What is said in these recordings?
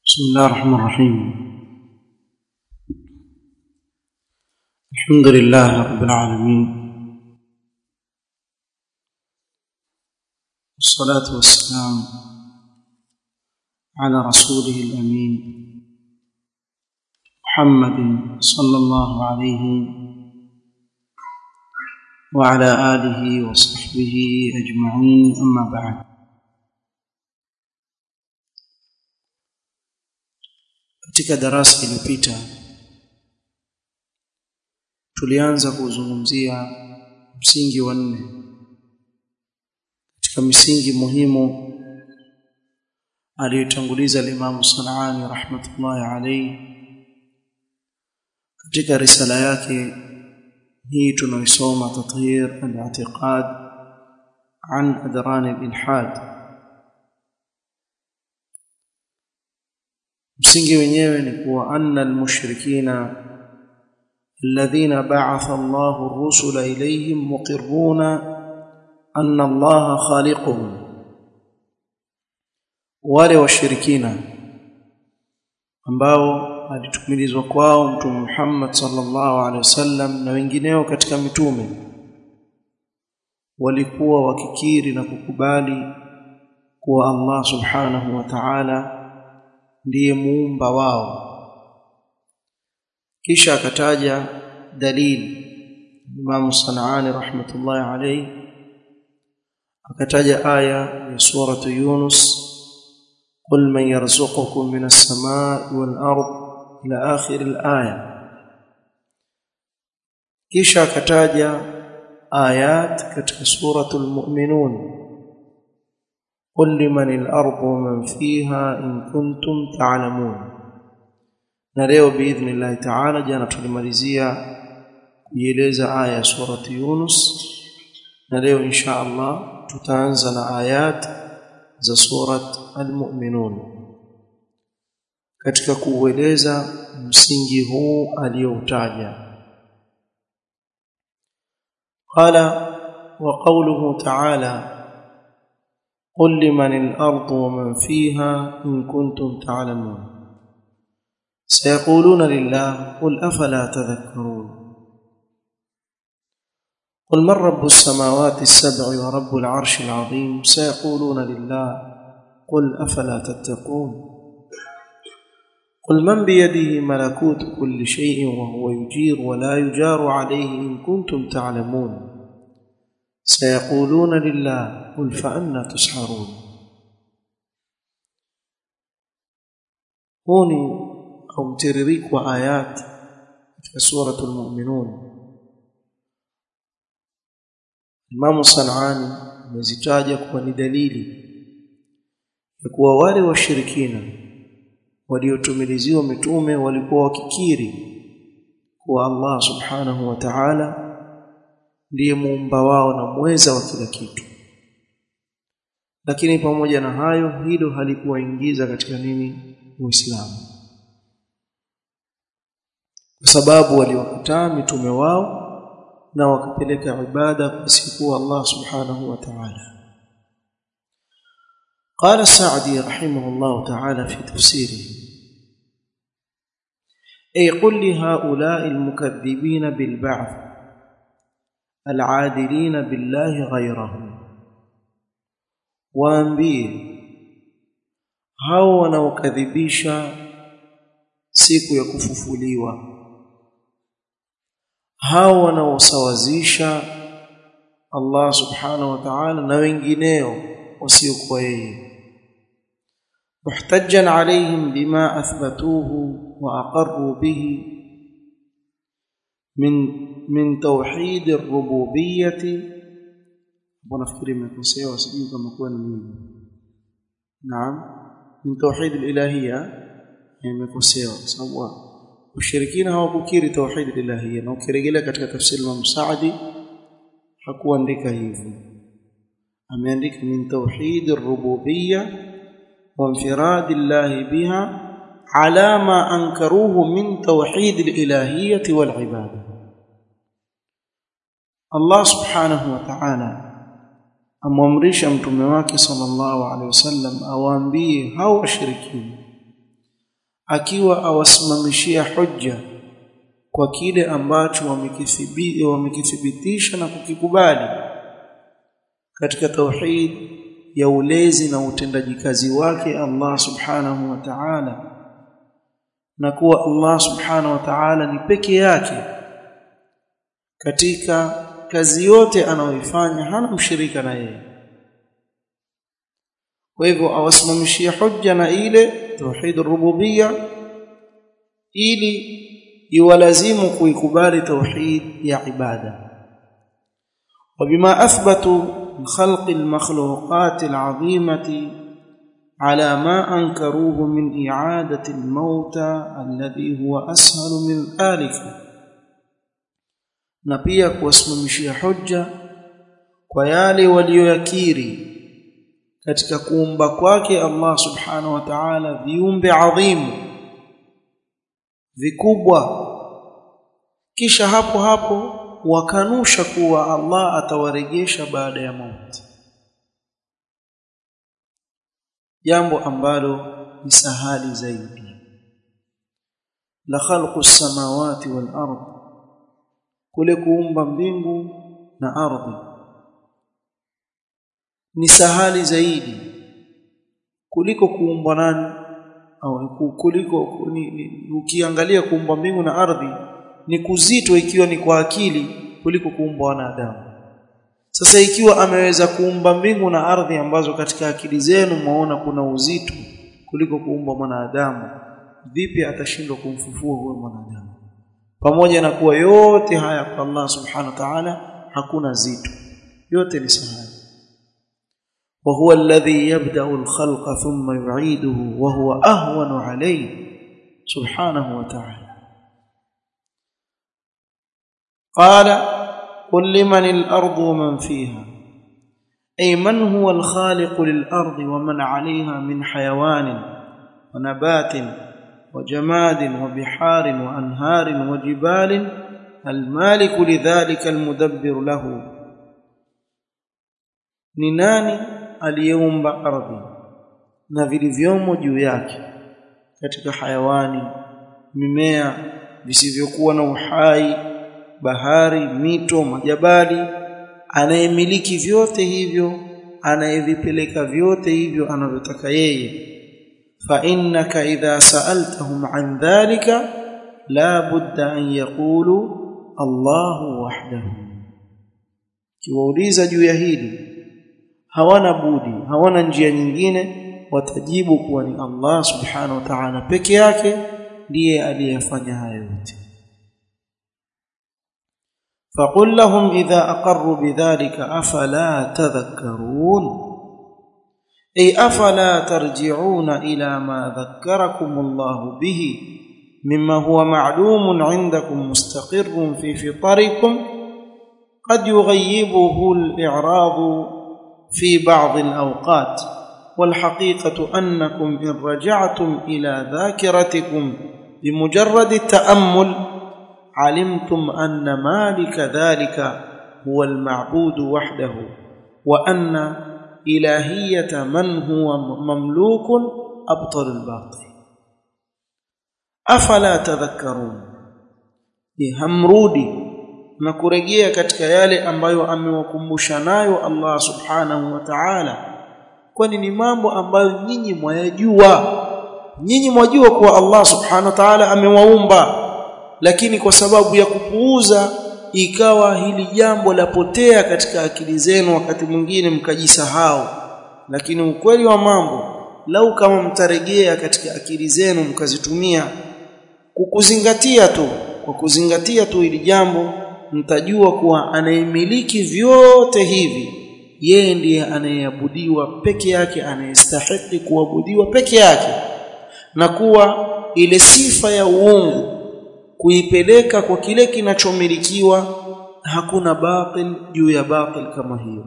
بسم الله الرحمن الرحيم الحمد لله رب العالمين والصلاة والسلام على رسوله الأمين محمد صلى الله عليه وعلى آله وصحبه أجمعين أما بعد katika darasa iliyopita tulianza kuzungumzia msingi wa nne katika misingi muhimu aliyotanguliza Imam Sanani rahmatullahi alayhi katika risala yake hii tunaisoma tathhir al-i'tiqad an adran al-ilhad msingi wenyewe ni kuwa anna almushrikina alladhina ba'atha Allahu ar-rusula ilayhim muqirruna anna Allaha khaliquhum wale washirikina ambao alitumilizwa kwao mtume Muhammad sallallahu alaihi wasallam na wengineo katika mitume walikuwa wakikiri na kukubali kuwa Allah subhanahu wa ta'ala ndiye muumba wao kisha akataja dalili Imam Sanani rahmatullahi alayhi akataja aya ya suratu Yunus قل من يرزقكم من السماء والأرض إلى آخر الآية kisha akataja ayat katika suratul mu'minun قل لمن الأرض ومن فيها إن كنتم تعلمون na leo biidhnillah ta'ala jana tulimalizia kuieleza aya ya surati Yunus na leo insha Allah tutaanza na ayat za surat al-mu'minun katika kuueleza msingi huu aliyoutaja qala wa qawluhu ta'ala قل لمن الأرض ومن فيها إن كنتم تعلمون سيقولون لله قل أفلا تذكرون قل من رب السماوات السبع ورب العرش العظيم سيقولون لله قل أفلا تتقون قل من بيده ملكوت كل شيء وهو يجير ولا يجار عليه إن كنتم تعلمون سيقولون لله قل فأنا تسحرون هوني أو مترريك وآيات في سورة المؤمنون Imam Sanani amezitaja kuwa ni dalili ya kuwa wale washirikina waliotumiliziwa mitume walikuwa wakikiri kuwa Allah subhanahu wa ta'ala ndiye muumba wao na mweza wa kila kitu lakini pamoja na hayo hilo halikuwaingiza katika nini Uislamu kwa sababu waliwakataa mitume wao na wakapeleka ibada kwa siku Allah subhanahu wa ta'ala قال السعدي رحمه الله تعالى في تفسيره أي قل لهؤلاء المكذبين بالبعث العادلين بالله غيره waambie hao wanaokadhibisha siku ya kufufuliwa hao wanaosawazisha Allah subhanahu wa ta'ala na wengineo wasiokuwa yeye muhtajjan alayhim bima athbatuhu wa aqarru bihi من من توحيد الربوبيه ونفكر مكوسيا وسجين كما كان مين نعم من توحيد الالهيه مكوسيا سوا ushirikina hawakukiri tauhid ilahiyya na ukirejelea katika tafsiri ya Msaadi hakuandika hivyo ameandika min tauhid ar-rububiyya wa infirad Allah biha ala ma ankaruhu min tauhid al-ilahiyyah wal ibadah Allah subhanahu wa ta'ala amwamrisha mtume wake sallallahu alaihi wasallam awaambie hao washirikina akiwa awasimamishia hujja kwa kile ambacho wamekithibitisha na kukikubali katika tauhid ya ulezi na utendaji kazi wake Allah subhanahu wa ta'ala na kuwa Allah subhanahu wa ta'ala ni peke yake katika kazi yote anayoifanya hana mshirika na yeye kwa hivyo awasimamishia hujja na ile tauhid rububiyya ili iwalazimu kuikubali tauhid ya ibada وبما اثبتوا من خلق المخلوقات العظيمه على ما انكروه من اعاده الموتى الذي هو اسهل من ذلك na pia kuwasimamishia hujja kwa yale walioyakiri katika kuumba kwake Allah subhanahu wa ta'ala viumbe adhimu vikubwa kisha hapo hapo wakanusha kuwa Allah atawarejesha baada ya mauti jambo ambalo ni sahali zaidi la khalqu samawati wal ard kule kuumba mbingu na ardhi ni sahali zaidi kuliko kuumbwa nani au kuliko ni, ni, ukiangalia kuumba mbingu na ardhi ni kuzito ikiwa ni kwa akili kuliko kuumba wanadamu sasa ikiwa ameweza kuumba mbingu na ardhi ambazo katika akili zenu mwaona kuna uzito kuliko kuumba mwanadamu vipi atashindwa kumfufua huyo mwanadamu pamoja na kuwa yote haya kwa Allah subhanahu wa ta'ala hakuna zito yote ni sahali وهو الذي يبدا الخلق ثم يعيده وهو اهون عليه سبحانه وتعالى قال قل لمن الارض ومن فيها اي من هو الخالق للارض ومن عليها من حيوان ونبات وجماد وبحار وانهار وجبال المالك لذلك المدبر له ni nani aliyeumba ardhi na vilivyomo juu yake katika hayawani mimea visivyokuwa na uhai bahari mito majabali anayemiliki vyote hivyo anayevipeleka vyote hivyo anavyotaka yeye fa innaka idha sa'altahum an dhalika la budda an yaqulu Allahu wahdahu kiwauliza juu ya hili hawana budi hawana njia nyingine watajibu kuwa ni Allah subhanahu wa ta'ala peke yake ndiye aliyefanya haya yote فقل لهم إذا أقروا بذلك أفلا تذكرون أي أفلا ترجعون إلى ما ذكركم الله به مما هو معلوم عندكم مستقر في فطركم قد يغيبه الإعراض في بعض الأوقات والحقيقة أنكم إن رجعتم إلى ذاكرتكم بمجرد التأمل علمتم أن مالك ذلك هو المعبود وحده وأن إلهية من هو مملوك أبطل الباطل أفلا تذكرون همرودي na kurejea katika yale ambayo amewakumbusha nayo Allah subhanahu wa ta'ala kwani ni mambo ambayo nyinyi mwayajua nyinyi mwajua kuwa Allah subhanahu wa ta'ala amewaumba lakini kwa sababu ya kupuuza ikawa hili jambo lapotea katika akili zenu wakati mwingine mkajisahau lakini ukweli wa mambo lau kama mtarejea katika akili zenu mkazitumia kukuzingatia tu kwa kuzingatia tu hili jambo mtajua kuwa anayemiliki vyote hivi yeye ndiye anayeabudiwa peke yake anayestahili kuabudiwa peke yake na kuwa ile sifa ya uungu kuipeleka kwa kile kinachomilikiwa hakuna batil juu ya batil kama hiyo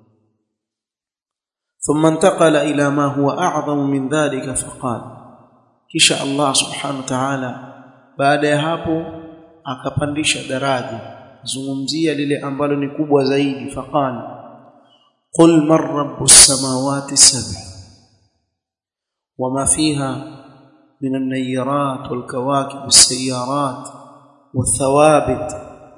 ثم انتقل الى ما هو اعظم من ذلك فقال kisha Allah subhanahu wa ta'ala baada ya hapo akapandisha daraja zungumzia lile ambalo ni kubwa zaidi faqala qul man rabbus samawati sab'a wama fiha من النيرات والكواكب والسيارات والثوابت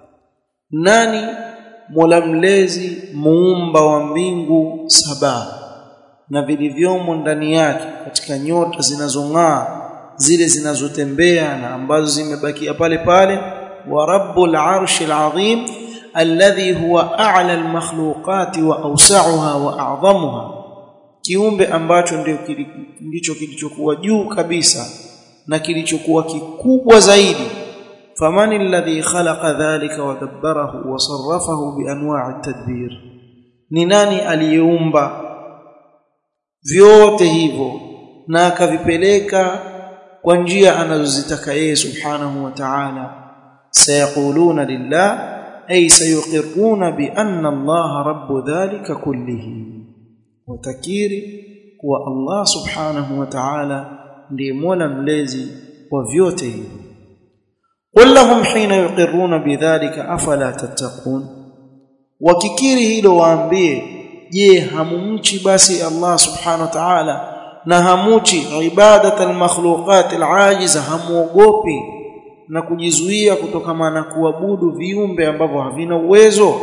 nani mola mlezi muumba wa mbingu saba na vilivyomo ndani yake katika nyota zinazong'aa zile zinazotembea na ambazo zimebakia pale pale wa rabbul arshil azim alladhi huwa a'la almakhluqati wa awsa'uha wa a'zamuha kiumbe ambacho ndio ndicho kilichokuwa juu kabisa na kilichokuwa kikubwa zaidi famani alladhi khalaqa dhalika wa dabbarahu wa sarrafahu bi anwa'i tadbir ni nani aliyeumba vyote hivyo na akavipeleka kwa njia anazozitaka yeye subhanahu wa ta'ala sayaquluna lillah ay sayuqirruna bi anna Allah rabbu dhalika kullihi watakiri kuwa Allah subhanahu wa ta'ala ndiye mola mlezi wa vyote hivyo qul lahum hina yuqirruna bidhalika afala tattaqun wakikiri hilo waambie je hamumchi basi Allah subhanahu wa ta'ala na hamuchi ibadat almakhluqat alajiza hamuogopi na kujizuia kutokana na kuabudu viumbe ambavyo havina uwezo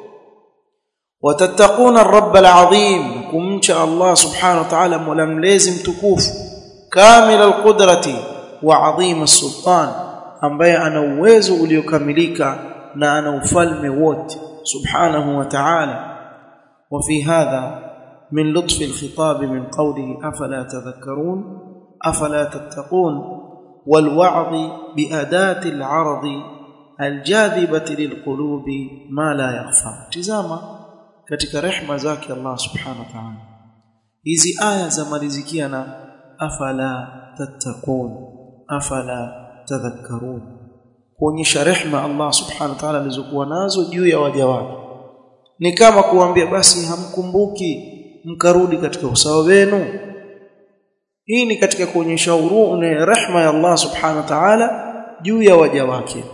watattaquna ar-rabb al-azim kumcha Allah subhanahu wa ta'ala mola mlezi mtukufu kamil al-qudrati wa azim as-sultan ambaye ana uwezo uliokamilika na ana ufalme wote subhanahu wa ta'ala وفي هذا من لطف الخطاب من قوله افلا تذكرون افلا تتقون والوعظ باداه العرض الجاذبه للقلوب ما لا يخفى tazama katika rehma zake Allah subhanahu wa ta'ala hizi aya za malizikia na afala tattaqun afala tadhakkarun kuonyesha rehma Allah subhanahu wa ta'ala alizokuwa nazo juu ya waja wake ni kama kuambia basi hamkumbuki mkarudi katika usawa wenu hii ni katika kuonyesha huruma na rehma ya Allah subhanahu wa ta'ala juu ya waja wake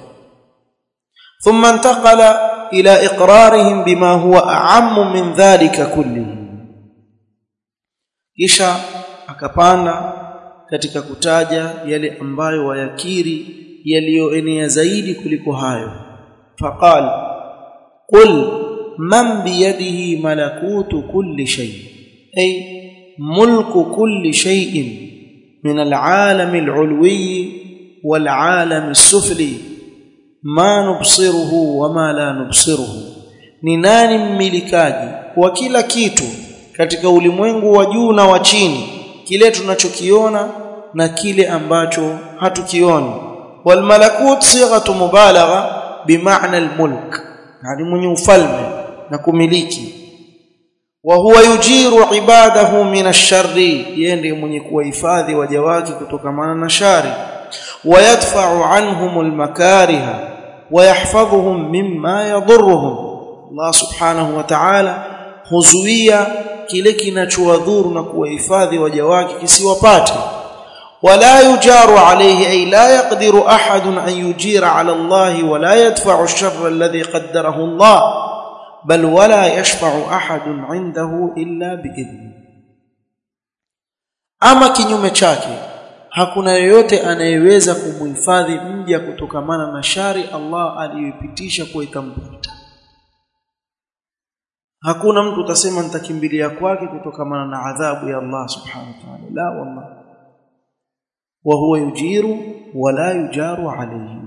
thumma intaqala ila iqrarihim bima huwa a'ammu min dhalika kullihi kisha akapanda katika kutaja yale ambayo wayakiri yaliyoenea zaidi kuliko hayo faqal qul man biyadihi malakutu kulli shay ay mulku kulli shay'in min al'alam al'ulwi wal'alam as-sufli ma nubsiruhu wama la nubsiruhu ni nani mmilikaji wa kila kitu katika ulimwengu wa juu na wa chini kile tunachokiona na kile ambacho hatukioni wal malakut sighatu mubalagha bimaana al mulk yani mwenye ufalme na kumiliki wa huwa yujiru ibadahu min ash-sharri yeye ndiye mwenye kuwahifadhi waja wake kutokana na shari ويدفع عنهم المكاره ويحفظهم مما يضرهم الله سبحانه وتعالى huzuia kile kinachowadhuru na kuwahifadhi waja wake kisiwapate wala yujaru alayhi ay la yaqdiru ahad an yujira ala Allah wala yadfa'u ash-sharra alladhi qaddarahu Allah bal wala yashfa'u ahad 'indahu illa bi'idhni ama kinyume chake hakuna yeyote anayeweza kumhifadhi mja kutokamana na shari Allah aliyoipitisha kwa ikampata hakuna mtu utasema nitakimbilia kwake kutokamana na adhabu ya Allah subhanahu wa ta'ala la wallah wa huwa yujiru wala yujaru alayhi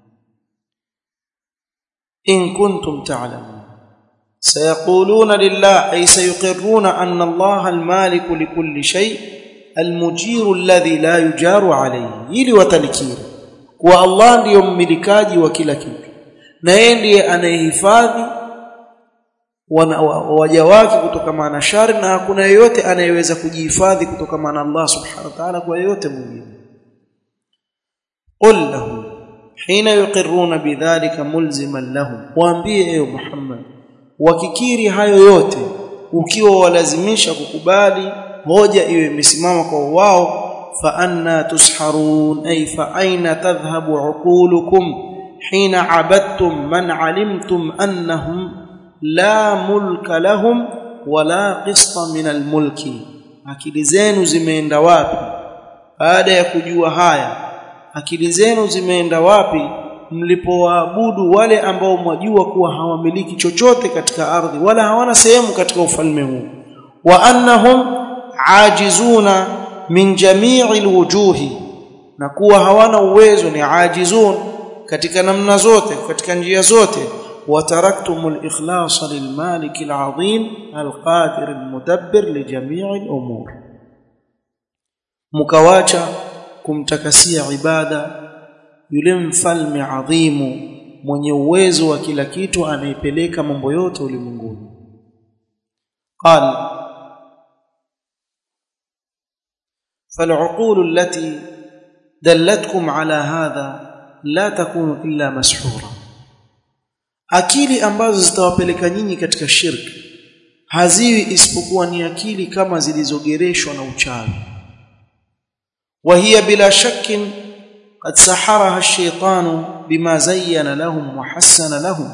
in kuntum ta'lamun sayaquluna lillah ay sayuqirruna anna Allah al-malik likulli shay' al-mujir alladhi la yujaru alayhi ili watalikiri kwa Allah ndiyo mmilikaji wa kila kitu na yeye ndiye anayehifadhi waja wake kutokana na shari na hakuna yeyote anayeweza kujihifadhi kutokana na Allah subhanahu wa ta'ala kwa yeyote mwingine qul lahum hina yuqirruna bidhalika mulziman lahum waambie ewe Muhammad wakikiri hayo yote ukiwa walazimisha kukubali hoja iwe imesimama kwa wao fa anna tusharun ay fa aina tadhhabu uqulukum hina abadtum man alimtum annahum la mulka lahum wala qista min almulki akili zenu zimeenda wapi baada ya kujua haya akili zenu zimeenda wapi mlipowaabudu wale ambao mwajua kuwa hawamiliki chochote katika ardhi wala hawana sehemu katika ufalme huu wa annahum ajizuna min jami'i alwujuhi na kuwa hawana uwezo ni ajizun katika namna zote katika njia zote وتركتم الإخلاص للمالك العظيم القادر المدبر لجميع الأمور مكواچا kumtakasia ibada yule mfalme adhimu mwenye uwezo wa kila kitu anayepeleka mambo yote ulimwenguni قال فالعقول التي دلتكم على هذا لا تكون إلا مسحورة akili ambazo zitawapeleka nyinyi katika shirki haziwi isipokuwa ni akili kama zilizogereshwa na uchawi وهي بلا شك قد سحرها الشيطان بما زين لهم وحسن لهم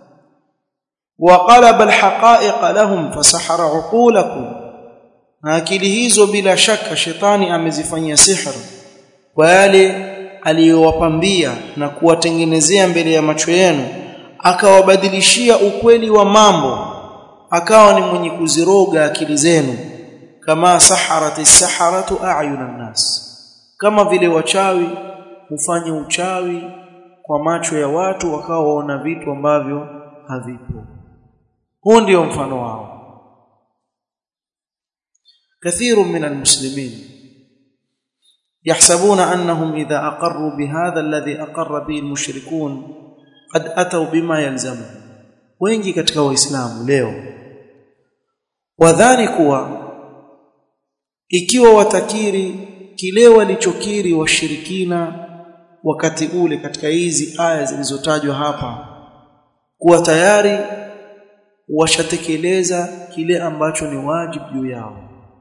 وقلب الحقائق لهم فسحر عقولكم akili hizo bila shaka shetani amezifanyia sihra kwa yale aliyowapambia na kuwatengenezea mbele ya macho yenu akawabadilishia ukweli wa mambo akawa ni mwenye kuziroga akili zenu kama saharati saharatu a'yunan nas kama vile wachawi hufanya uchawi kwa macho ya watu wakawa waona vitu ambavyo havipo huu ndio mfano wao كثير من المسلمين يحسبون انهم اذا اقروا بهذا الذي اقر به المشركون قد اتوا بما يلزمه wengi katika waislamu leo wadhani kuwa ikiwa watakiri kile walichokiri washirikina wakati ule katika hizi aya zilizotajwa hapa kuwa tayari washatekeleza kile ambacho ni wajibu juu yao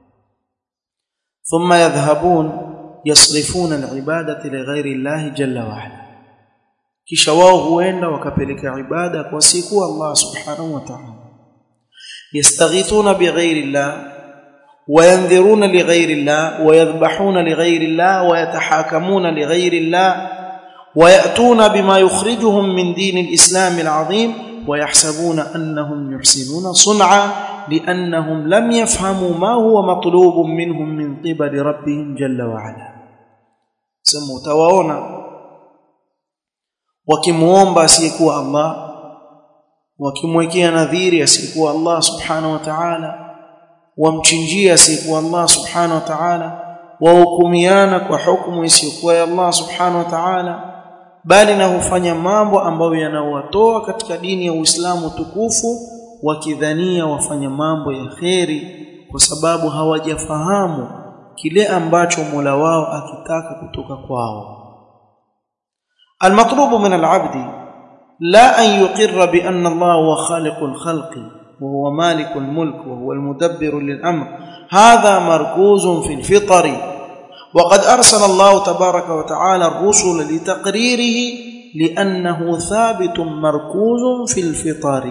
ثم يذهبون يصرفون العباده لغير الله جل وعلا kisha wao huenda wakapeleka ibada kwa siku Allah subhanahu wa ta'ala yastaghithuna bighairi Allah وينذرون لغير الله ويذبحون لغير الله ويتحاكمون لغير الله ويأتون بما يخرجهم من دين الإسلام العظيم ويحسبون أنهم يحسنون صنعا لأنهم لم يفهموا ما هو مطلوب منهم من قبل ربهم جل وعلا سموا تواونا wakimuomba asiyekuwa Allah wakimwekea nadhiri asiyekuwa Allah subhanahu wa ta'ala wamchinjia asiyekuwa Allah subhanahu wa ta'ala wahukumiana kwa hukumu isiyokuwa ya Allah subhanahu wa ta'ala bali na hufanya mambo ambayo yanawatoa katika dini ya Uislamu tukufu wakidhania wafanya mambo ya kheri kwa sababu hawajafahamu kile ambacho Mola wao akitaka kutoka kwao المطلوب من العبد لا أن يقر بأن الله هو خالق الخلق وهو مالك الملك وهو المدبر للأمر هذا مركوز في الفطر وقد أرسل الله تبارك وتعالى الرسل لتقريره لأنه ثابت مركوز في الفطر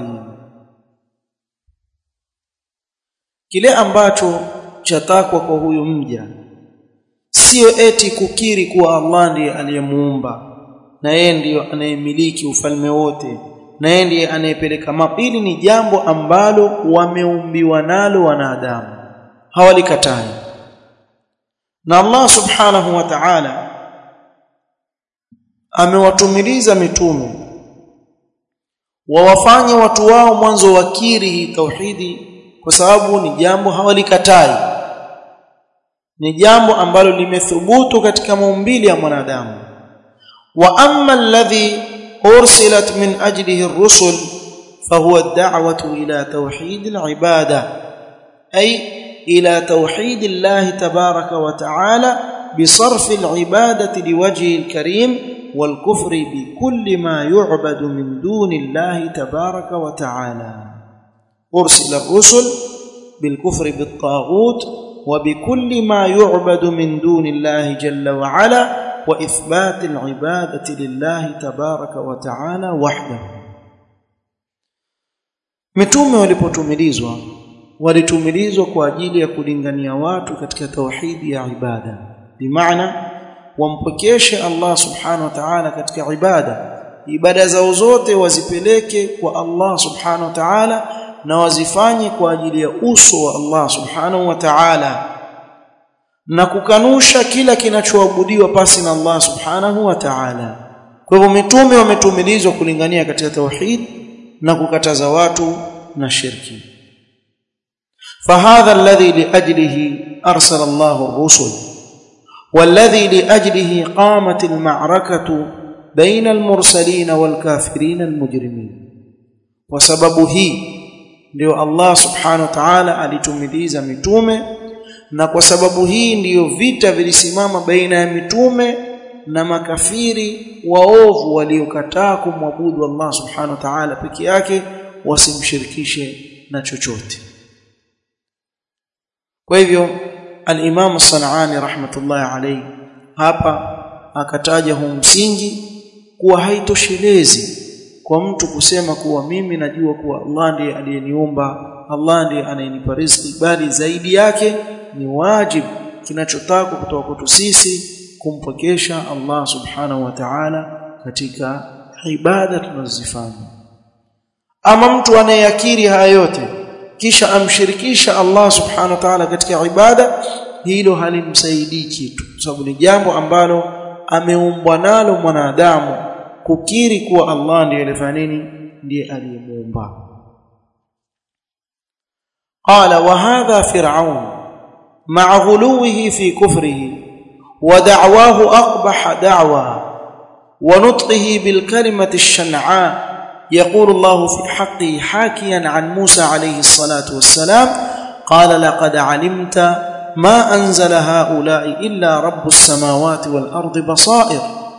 kile ambacho chatakwa kwa huyu mja sio eti kukiri kuwa Allah ndiye aliyemuumba na yeye ndiyo anayemiliki ufalme wote na yeye ndiye anayepeleka mapili ni jambo ambalo wameumbiwa nalo wanadamu hawalikatai na Allah subhanahu wa ta'ala amewatumiliza mitume wawafanye watu wao mwanzo wakiri hii tauhidi kwa sababu ni jambo hawalikatai ni jambo ambalo limethubutu katika maumbili ya mwanadamu wa amma alladhi ursilat min ajlihi ar-rusul fahuwa ad-da'watu ila tauhid al-ibada ay ila tauhid Allah tabaraka wa ta'ala بصرف العبادة لوجه الكريم والكفر بكل ما يعبد من دون الله تبارك وتعالى أرسل الرسل بالكفر بالطاغوت وبكل ما يعبد من دون الله جل وعلا وإثبات العبادة لله تبارك وتعالى وحده mitume walipotumilizwa walitumilizwa kwa ajili ya kulingania watu katika tauhidi ya ibada bimaana wampokeshe Allah subhanahu wa ta'ala katika ibada ibada zao zote wazipeleke kwa Allah subhanahu wa ta'ala na wazifanye kwa ajili ya uso wa Allah subhanahu wa ta'ala na kukanusha kila kinachoabudiwa pasi na Allah subhanahu wa ta'ala kwa hivyo mitume wametumilizwa kulingania katika tauhid na kukataza watu na shirki فهذا الذي لاجله ارسل الله الرسل والذي لاجله قامت المعركه بين المرسلين والكافرين المجرمين وسبب hii ndio Allah subhanahu wa ta'ala alitumiliza mitume na kwa sababu hii ndiyo vita vilisimama baina ya mitume na makafiri waovu waliokataa kumwabudu Allah subhanahu wa ta'ala peke yake wasimshirikishe na chochote kwa hivyo al-Imam Sanani rahmatullahi alayhi hapa akataja huu msingi kuwa haitoshelezi kwa mtu kusema kuwa mimi najua kuwa Allah ndiye aliyeniumba Allah ndiye anayenipa riziki bali zaidi yake ni wajibu kinachotakwa kutoka kwetu sisi kumpokesha Allah subhanahu wa ta'ala katika ibada tunazozifanya ama mtu anayeyakiri haya yote kisha amshirikisha Allah subhanahu wa ta'ala katika ibada hilo halimsaidii kitu sababu ni jambo ambalo ameumbwa nalo mwanadamu kukiri kuwa Allah ndiye alifanya nini ndiye aliyemuumba qala wa hadha fir'aun ma'a ghuluwihi fi kufrihi wa da'wahu aqbah da'wa wa nutqihi bil kalimati ash-shan'a يقول الله في حقه حاكيا عن موسى عليه الصلاة والسلام قال لقد علمت ما أنزل هؤلاء إلا رب السماوات والأرض بصائر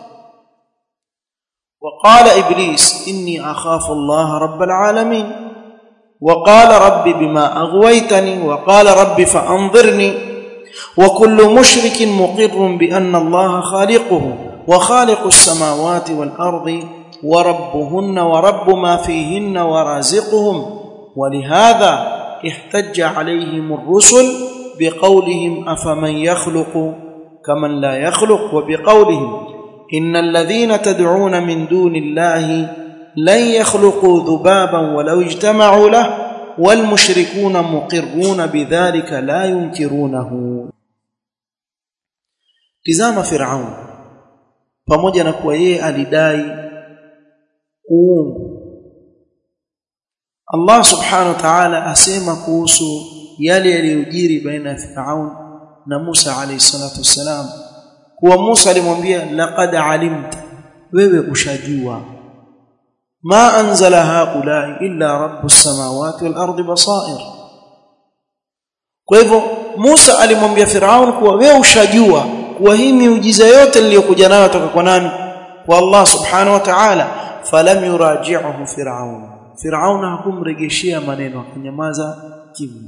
وقال إبليس إني أخاف الله رب العالمين وقال رب بما أغويتني وقال رب فأنظرني وكل مشرك مقر بأن الله خالقه وخالق السماوات والأرض وربهن ورب ما فيهن ورازقهم ولهذا احتج عليهم الرسل بقولهم أفمن يخلق كمن لا يخلق وبقولهم إن الذين تدعون من دون الله لن يخلقوا ذبابا ولو اجتمعوا له والمشركون مقرون بذلك لا ينكرونه tizama Firaun pamoja na kuwa yeye alidai uungu Allah subhanahu wa ta'ala asema kuhusu yale yaliyojiri baina ya Firaun na Musa alayhi salatu wassalam kuwa Musa alimwambia laqad alimta wewe ushajua ma anzala haula illa rabbus samawati wal ardi basair kwa hivyo Musa alimwambia Firaun kuwa wewe ushajua kuwa hii miujiza yote niliyokuja nayo toka kwa nani kwa Allah subhanahu wa ta'ala falam yuraji'uhu Firaun Firaun hakumrejeshia maneno akanyamaza kimya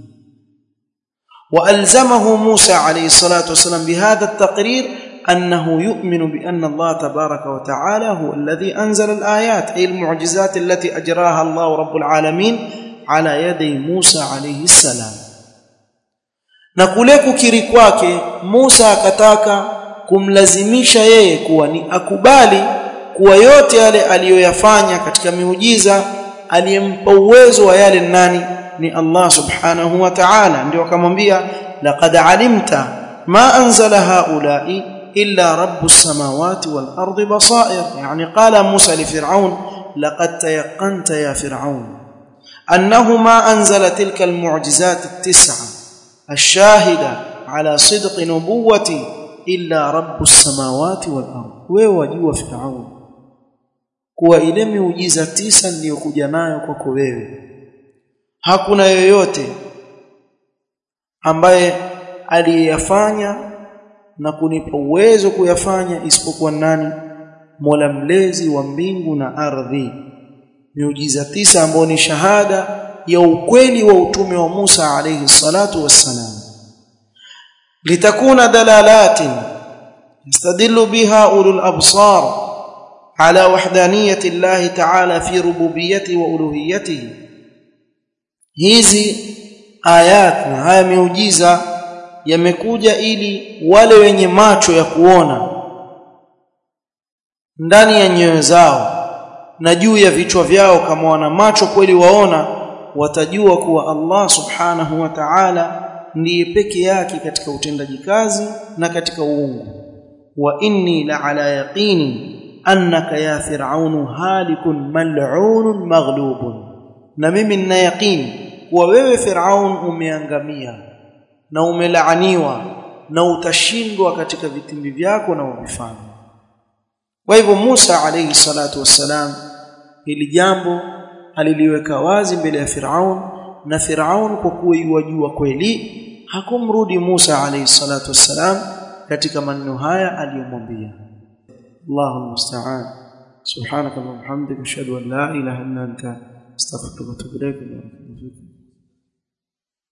وألزمه موسى عليه الصلاة والسلام بهذا التقرير أنه يؤمن بأن الله تبارك وتعالى هو الذي أنزل الآيات أي المعجزات التي أجراها الله رب العالمين على يدي موسى عليه السلام na kule kukiri kwake Musa akataka kumlazimisha yeye kuwa ni akubali kuwa yote yale aliyoyafanya katika miujiza aliyempa uwezo wa yale nani ni Allah subhanahu wa ta'ala ndio akamwambia laqad alimta ma anzala haula'i illa rabbus samawati wal ardi basair yani qala Musa li Fir'aun laqad tayaqqanta ya Fir'aun annahu ma anzala tilka al mu'jizat at tis'a الشاهدة على صدق نبوتي إلا رب السماوات والأرض wewe wajua Firaun kuwa ile miujiza tisa niliyokuja nayo kwako wewe hakuna yoyote ambaye aliyeyafanya na kunipa uwezo kuyafanya isipokuwa nani Mola mlezi wa mbingu na ardhi miujiza tisa ambayo ni shahada ya ukweli wa utume wa Musa alayhi salatu wassalam litakuna dalalatin yastadillu biha ulul absar ala wahdaniyati Allah ta'ala fi rububiyyati wa uluhiyyatihi hizi ayat na haya miujiza yamekuja ili wale wenye macho ya kuona ndani ya nyoyo zao na juu ya vichwa vyao kama wana macho kweli waona watajua kuwa Allah subhanahu wa ta'ala ndiye peke yake katika utendaji kazi na katika uungu wa inni la ala yaqini annaka ya fir'aunu halikun mal'unun maghlubun na mimi nina yaqini kuwa wewe fir'aun umeangamia na umelaaniwa na utashindwa katika vitimbi vyako na uvifanya kwa hivyo Musa alayhi salatu wassalam hili jambo aliliweka wazi mbele ya Firaun na Firaun kwa kuwa yajua kweli hakumrudi Musa alayhi salatu wassalam katika maneno haya aliyomwambia Allahu musta'an subhanaka wa bihamdika ashhadu an la ilaha illa anta astaghfiruka wa atubu ilayk